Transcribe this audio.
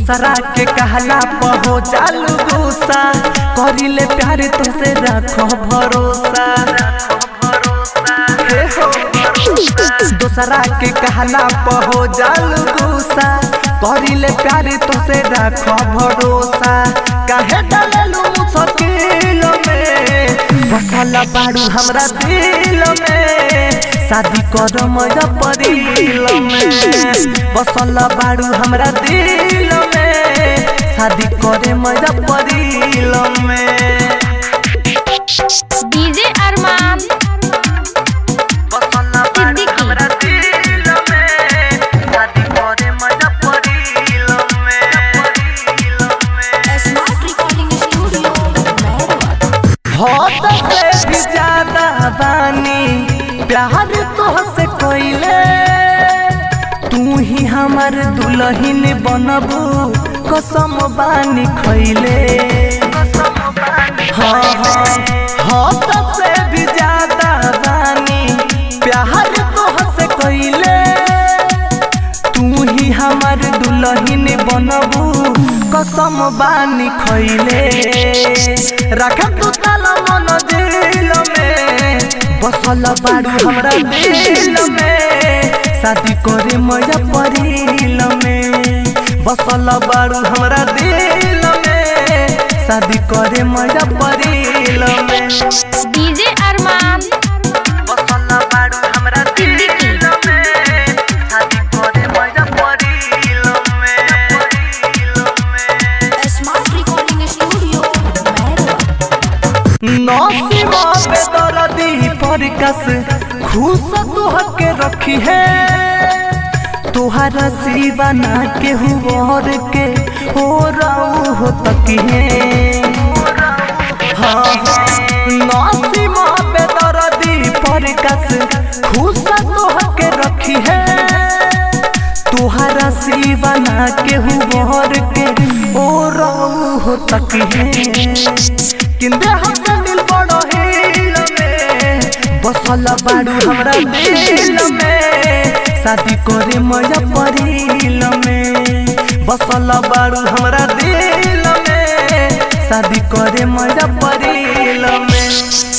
दोसरा के कहला पहो चालू गुस्सा करिले प्यार तो से रखो भरोसा हे हो दोसरा के कहला पहो जालू गुस्सा करिले प्यार तो से रखो भरोसा काहे डाललू मुश्किल में बसल बाड़ू हमरा दिल में शादी कर मजा परिल में बसल बाड़ू हमरा दिल में शादी करे मजा परिल में डीजे अरमान बसल बाड़ू हमरा दिल में शादी करे मजा परिल में परिल में स्मार्ट रिकॉर्डिंग स्टूडियो हद से भी ज्यादा बानी प्यार तोहसे कोइले तू ही हमर दुल्हन बनबू कसम बानी खैले हाँ हाँ हद से भी ज्यादा बानी प्यार तोहसे कोइले तू ही हमर दुल्हन बनबू कसम बानी खैले रख तू ताला मन दिल में बसल बाड़ू हमरा दिल में शादी करे मजा परिल में बसल बाड़ू हमरा दिल में शादी करे मजा परिल में डीजे अरमान बसल बाड़ू हमरा दिल में शादी करे मजा परिल में परिल में स्मार्ट रिकॉर्डिंग स्टूडियो नौसीमा पे दर्दी परकस खुश तुह के रखी है तुहरा सिवा ना के हुआर के हो राऊ हो तकी है हाँ हाँ नौसीमा पे दर्दी परकस खुश तुह के रखी है तुहरा सिवा ना के हुआर के ओ राऊ हो तकी है किंदे हमसे दिल बड़ो हिल में बसल बाड़ू हमरा दिल में शादी करे मजा परिल में बसल बाड़ू हमरा दिल में शादी करे मजा परिल में